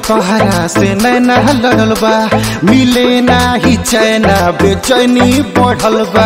तोहरा से नैना लड़ल बा मिले नाही चैना बेचैनी बढ़ल बा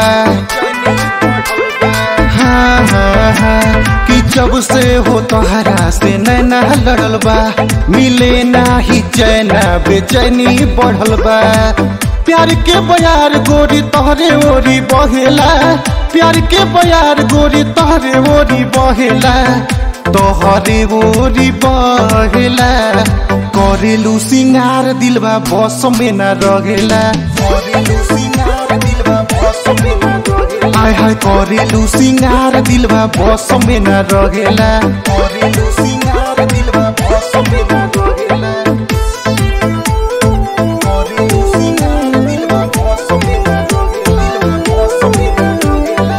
हाँ हाँ हाँ कि जब से हो तोहरा से नैना लड़ल बा मिले नाही चैना बेचैनी बढ़ल बा प्यार के बयार गोरी तोहरे ओरी बहेला प्यार के बयार गोरी तोहरे ओरी बहेला तोहरे ओरी बहेला करेलू सिंगार दिलबा बस में न रहेला करेलू सिंगार दिलबा बस में न रहेला हाय हाय करेलू सिंगार दिलबा बस में न रहेला करेलू सिंगार दिलबा बस में न रहेला करेलू सिंगार दिलबा बस में न रहेला बस में न रहेला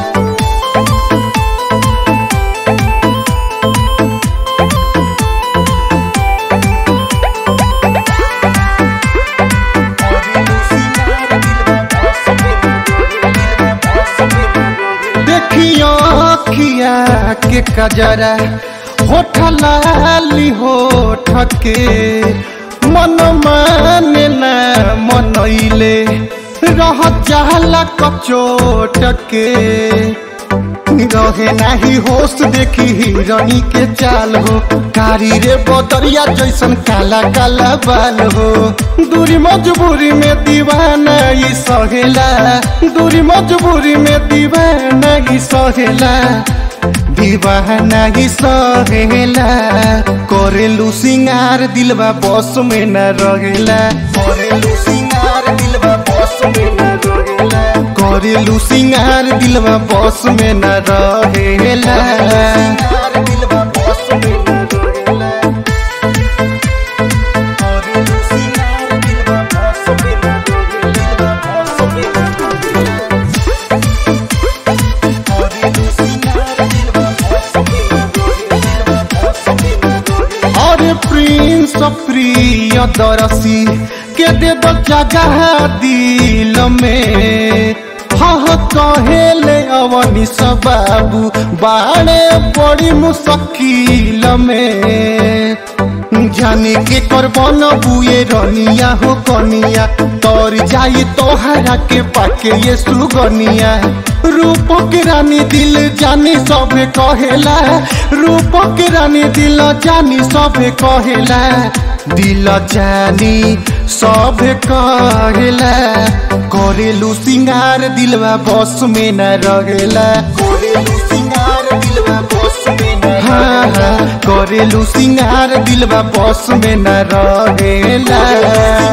देखियो अखिया के कजरा होठ लाली होठ के मन माने ना मनैले रह जाला कचोट के रहे नाही होश देखी हिरणी के चाल हो कारी रे बदरिया जैसन काला काला बाल हो दूरी मजबूरी में दीवाना ई सहेला दूरी मजबूरी में दीवाना ई सहेला दीवाना ही सहेला करेलू सिंगार दिलबा बस में न रहेला करेलू सिंगार दिलबा बस में न रहेला करेलू सिंगार दिलबा बस में न रहेला दिलबा बस में न रहेला करेलू सिंगार दिलबा बस में न रहेला बस में न रहेला अरे प्रिंस प्रिय दरसी के दे दो जगह दिल में हह कहेले अवनी बाबू बाणे बड़ी मुश्किल में जाने के करबन बुए रनिया हो कनिया तोर जाई तोहरा के पाके ये सुगनिया रूप के रानी दिल जानी सबे कहेला रूप के रानी दिल जानी सबे कहेला दिल जानी सबे कहेला करेलू सिंगार दिलवा बस में न रहेला करेलू सिंगार दिलवा बस में न हाँ हाँ करेलू सिंगार दिलवा बस में न रहेला